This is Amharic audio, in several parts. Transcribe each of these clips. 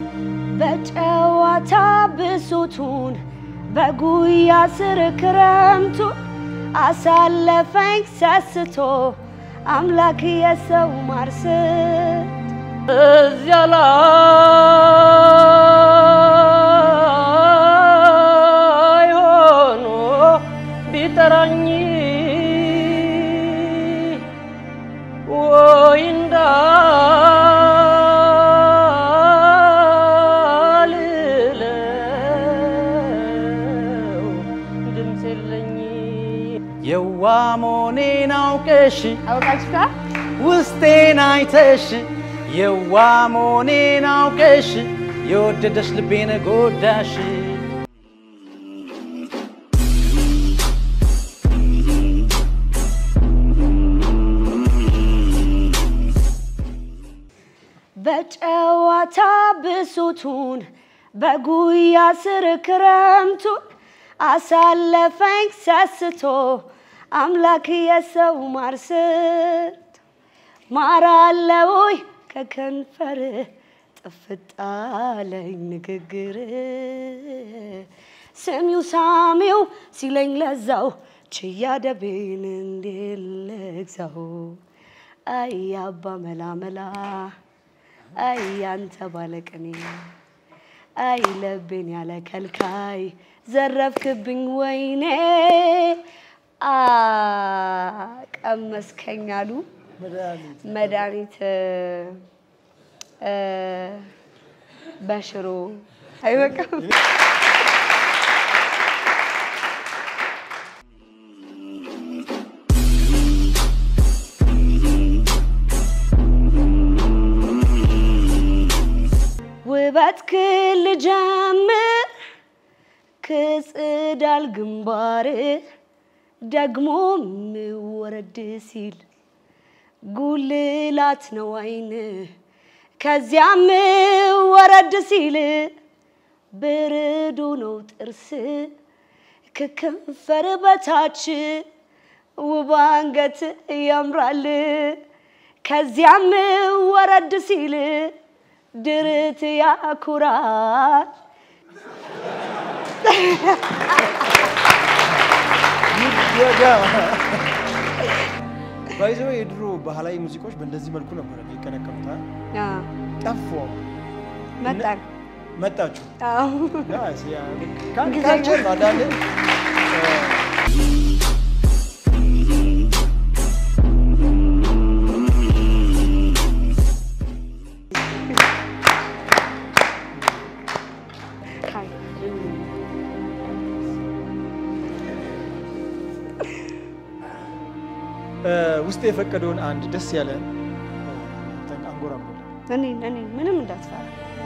በጨዋታ ብሶቱን በጉያ ስር ክረምቱን አሳለፈኝ ሰስቶ አምላክ የሰው ማርስት እዚያ ላይ ሆኖ ቢጠራኝ ወይ እንዳልለው ድምፅ የለኝ የዋ መሆኔን አውቀሽ አውቃችሁታ ውስጤን አይተሽ የዋ መሆኔን አውቀሽ የወደደሽ ልቤን ጎዳሽ በጨዋታ ብሶቱን በጉያ ስር ክረምቱን አሳለፈኝ ሰስቶ አምላክ የሰው ማርስት ማራለውይ ከከንፈር ጥፍጣለኝ ንግግር ስሚው ሳሚው ሲለኝ ለዛው ችያ ደቤን እንዴት ልግዛው አይ አባ መላመላ አይ ያንተ ባለቅኔ አይ ለቤን ያለ ከልካይ ዘረፍክብኝ ወይኔ አ ቀመስከኝ አሉ መድኃኒት እ በሽሮ አይበቃም። ውበት ክል ጀምር ክጽዳል ግንባር ደግሞ ምወረድ ሲል ጉልላት ነው አይን ከዚያም ወረድ ሲል ብርዱ ነው ጥርስ ከከንፈር በታች ውብ አንገት ያምራል ከዚያም ወረድ ሲል ድርት ያኩራል ባይዘው የድሮ ባህላዊ ሙዚቃዎች በእንደዚህ መልኩ ነበር የሚቀነቀኑት። አ? አ፣ ጠፉ። መጣን መጣችሁ አዎ። ናይስ፣ ያ፣ ካል- ጊዜ- ካልቸር ነው አንዳንዴ ካይ እ፣ ውስጥ የፈቀደውን አንድ ደስ ያለ አንጎራጎር እኔ እኔ ምንም እንዳትፈራ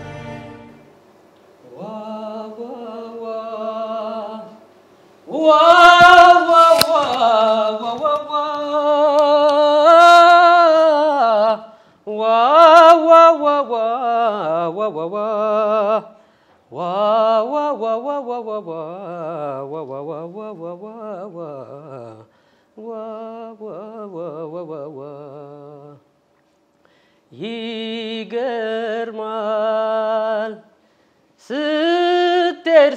ይገርማል ስትሄድ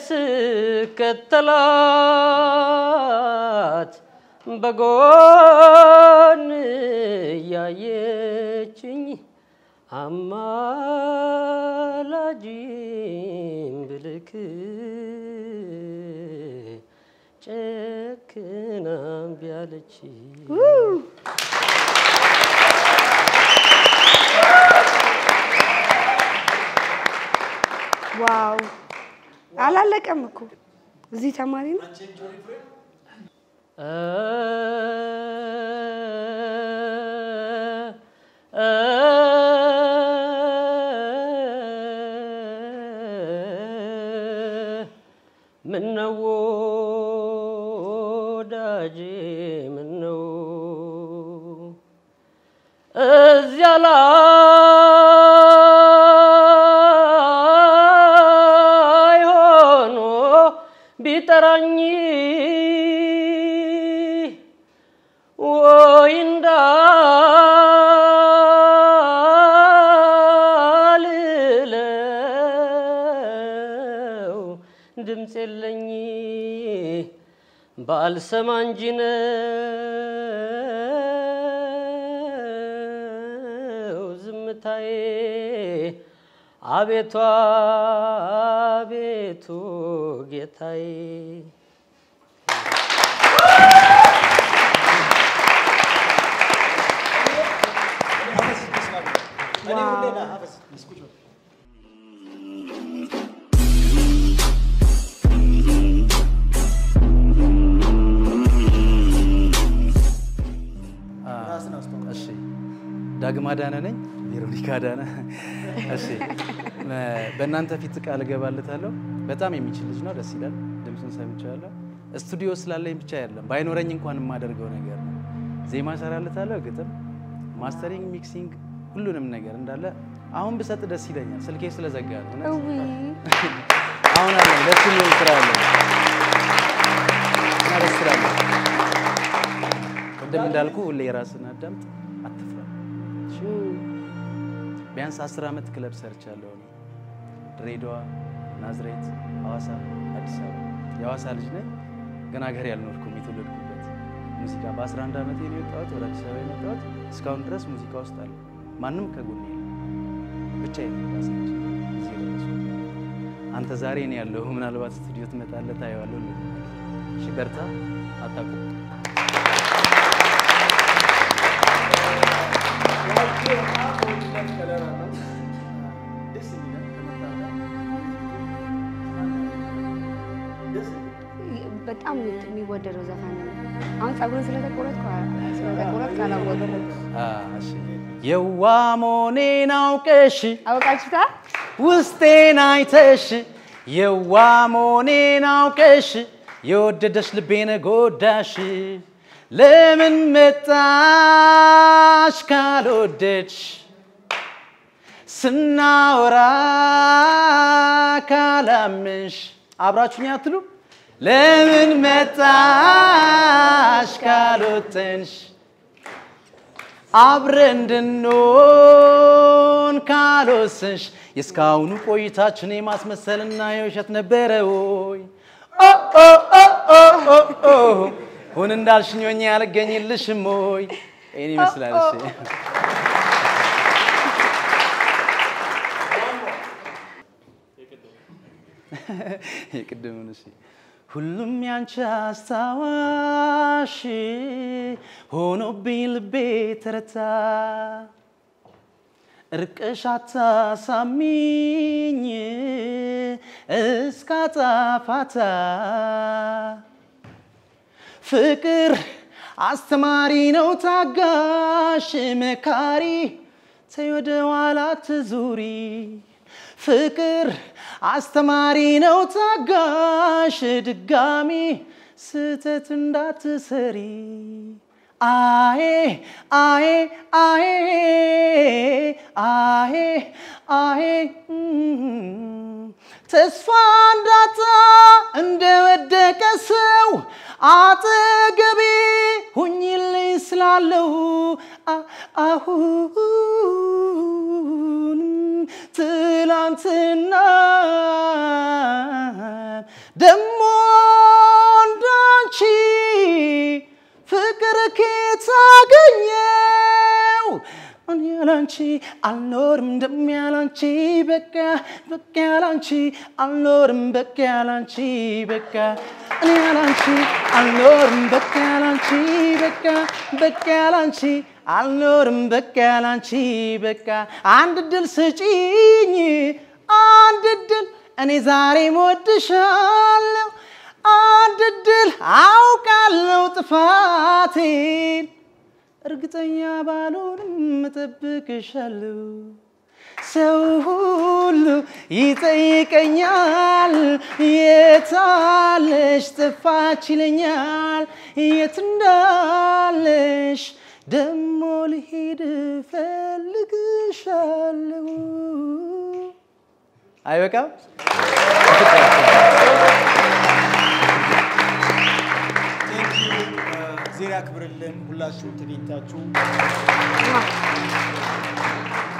ስከተላት በጎን እያየችኝ አማላጅም ብልክ ጨክና እምቢ አለች። ዋው አላለቀም እኮ እዚህ ተማሪ ነው ምነው ወዳጄ ምነው እዚያ ላይ ሆኖ ቢጠራኝ ወይ ድምፅ የለኝ ባልሰማ እንጂ ነው ዝምታዬ። አቤቱ አቤቱ ጌታዬ እሺ ዳግማ ዳነ ነኝ። ቬሮኒካ ዳነ። እሺ በእናንተ ፊት ቃል እገባለታለሁ። በጣም የሚችል ልጅ ነው። ደስ ይላል። ድምፁን ሰምቻለሁ። ስቱዲዮ ስላለኝ ብቻ አይደለም፣ ባይኖረኝ እንኳን የማደርገው ነገር ነው። ዜማ እሰራለታለሁ፣ ግጥም፣ ማስተሪንግ፣ ሚክሲንግ፣ ሁሉንም ነገር እንዳለ አሁን ብሰጥ ደስ ይለኛል። ስልኬ ስለዘጋ ነው። እውነት እዊ አሁን አለኝ ደስ የሚል ስራ አለኝ እና ደስ ስላለኝ ቅድም እንዳልኩ ሁሌ የራስን አዳምጥ፣ አትፍራ። እሺ? ቢያንስ አስር ዓመት ክለብ ሰርቻለሁ እኔ ድሬዳዋ፣ ናዝሬት፣ ሐዋሳ፣ አዲስ አበባ። የሐዋሳ ልጅ ነኝ ግን ሀገር ያልኖርኩም የተወለድኩበት ሙዚቃ በ11 ዓመቴ ነው የወጣሁት ወደ አዲስ አበባ የመጣሁት። እስካሁን ድረስ ሙዚቃ ውስጥ አለ። ማንም ከጎኔ የለም። ብቻዬን ነው ራሴ ነኝ እዚህ የደረስኩት። አንተ ዛሬ ነው ያለው። ምናልባት ስቱዲዮ ትመጣለህ ታየዋለሁ። እሺ በርታ፣ አታቁም። በጣም የሚወደደው ዘፈን ነው። አሁን ፀጉርን ስለተቆረጥኩ ስለተቆረጥኩ አላወቅም። እሺ የዋ መሆኔን አውቀሽ አወቃችሁታ? ውስጤን አይተሽ የዋ መሆኔን አውቀሽ የወደደሽ ልቤን ጎዳሽ። ለምን መጣሽ ካልወደድሽ ስናወራ ካላምንሽ አብራችሁኝ አትሉ ለምን መጣሽ ካልወጠንሽ አብረን እንድንሆን ካልወሰንሽ የእስካሁኑ ቆይታችን የማስመሰልና የውሸት ነበረ ወይ? ኦ ኦ ኦ ኦ ኦ ኦ ሁን እንዳልሽኝ ሆኜ አልገኝልሽም ወይ? ይህን ይመስላል። እሺ የቅድሙን እሺ ሁሉም ያንቺ አስታዋሽ ሆኖብኝ ልቤ ተረታ እርቅሽ አታሳሚኝ እስካጣፋታ ፍቅር አስተማሪ ነው ታጋሽ መካሪ ተይ ወደ ኋላ ትዙሪ ፍቅር አስተማሪ ነው ታጋሽ ድጋሚ ስህተት እንዳትሰሪ አዬ አዬ አዬ አዬ አዬ እም፣ ተስፋ እንዳጣ እንደወደቀ ሰው አጠገቤ ሁኝልኝ ስላለው አ- አሁንም ትላንትና ደሞ እንዳንቺ ፍቅር ኬት አገኘው እኔ ያላንቺ አልኖርም ደም ያላንቺ በቃ በቃ ያላንቺ አልኖርም በቃ ያላንቺ በቃ እኔ ያላንቺ አልኖርም በቃ ያላንቺ በቃ በቃ ያላንቺ አልኖርም በቃ ያላንቺ በቃ አንድ ድል ስጪኝ አንድ ድል እኔ ዛሬ እወድሻለሁ አንድ ድል አውቃለሁ ጥፋቴን እርግጠኛ ባልሆንም እጠብቅሻለሁ። ሰው ሁሉ ይጠይቀኛል፣ የታለሽ ጠፋች ይለኛል። የት እንዳለሽ ደሞ ልሄድ እፈልግሻለሁ። አይበቃም? ዜና ያክብርልን። ሁላችሁ ተገኝታችሁ